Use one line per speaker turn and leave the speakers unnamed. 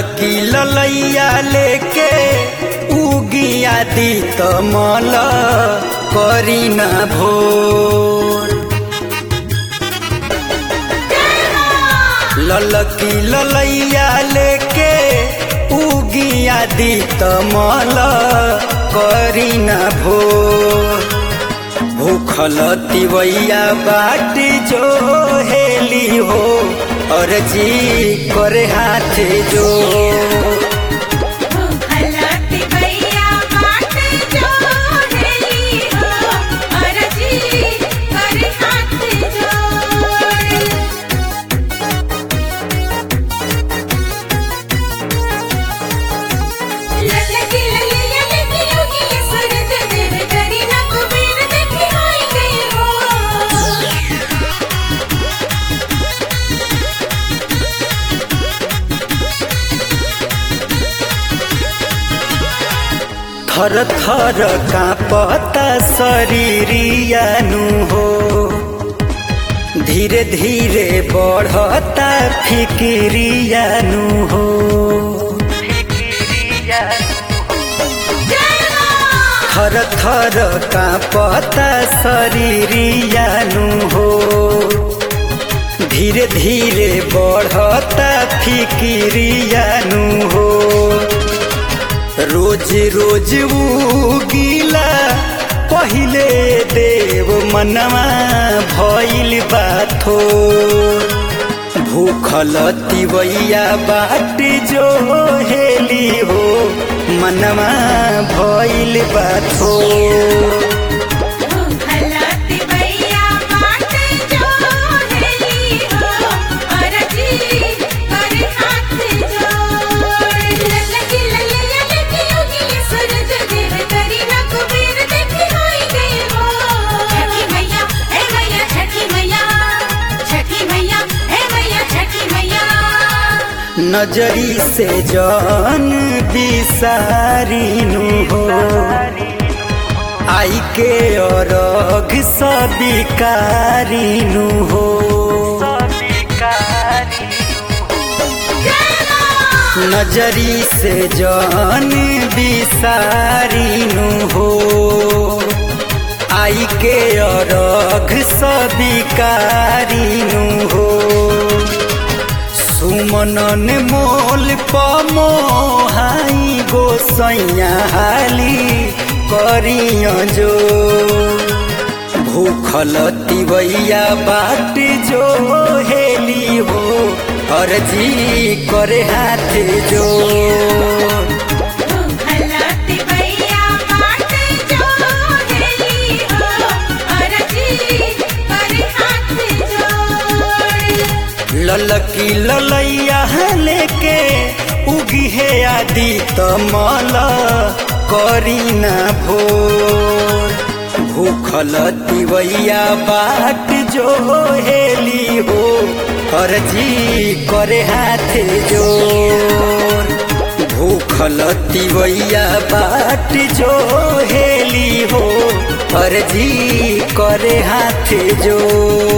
ललकी ललैया लेके उगिया दी तमल करी न भोर ललकी ललैया लेके उगिया दी तमल करी न भोर भूखल तिवैया बाट जो हेली हो और जी करे हाथ जो
भूखलती भैया बाट जो हेली हो अरजी कर हाथ जोड़ ललकी ललिया लकी योगी सूरज देव करी ना कुबेर देखी होई गई हो
थर थर कांपता शरीरियानु हो धीरे धीरे बढ़ता फिकिरियानु हो थर थर कांपता शरीरियानु हो धीरे धीरे बढ़ता फिकिरियानु हो रोज रोज उगिला पहिले देव मनवा भइल बाथो भूखल तिवैया बाट जो हेली हो मनवा भइल बाथो
भूखलती भैया बाट जो हेली हो अरजी कर हाथ जोड़ ललकी ललिया लकी योगी सूरज देव करी ना कुबेर देखी होई गई हो छठी मैया हे मैया छठी मैया छठी मैया हे मैया छठी मैया
नजरी से जान बिसारिनु हो आई के अरघ सबिकारिनु हो नजरी से जान बिसारिनु हो आई के अरघ सबिकारिनु हो सुमनन मोल पमोहाई गोसैया हाली करिय जो भूखल तिवैया बाट जो हेली हो अर्जी करे हाथ जो
भूखलती भैया बाट जो हेली हो अरजी कर हाथ जोड़
ललकी ललैया लेके उगी है आदि तमल करी ना भोर भूखल तिवैया बाट जो हेली हो अर्जी करे हाथ जोर भूखल तिवैया बाट जो हेली हो अर्जी करे हाथ जोर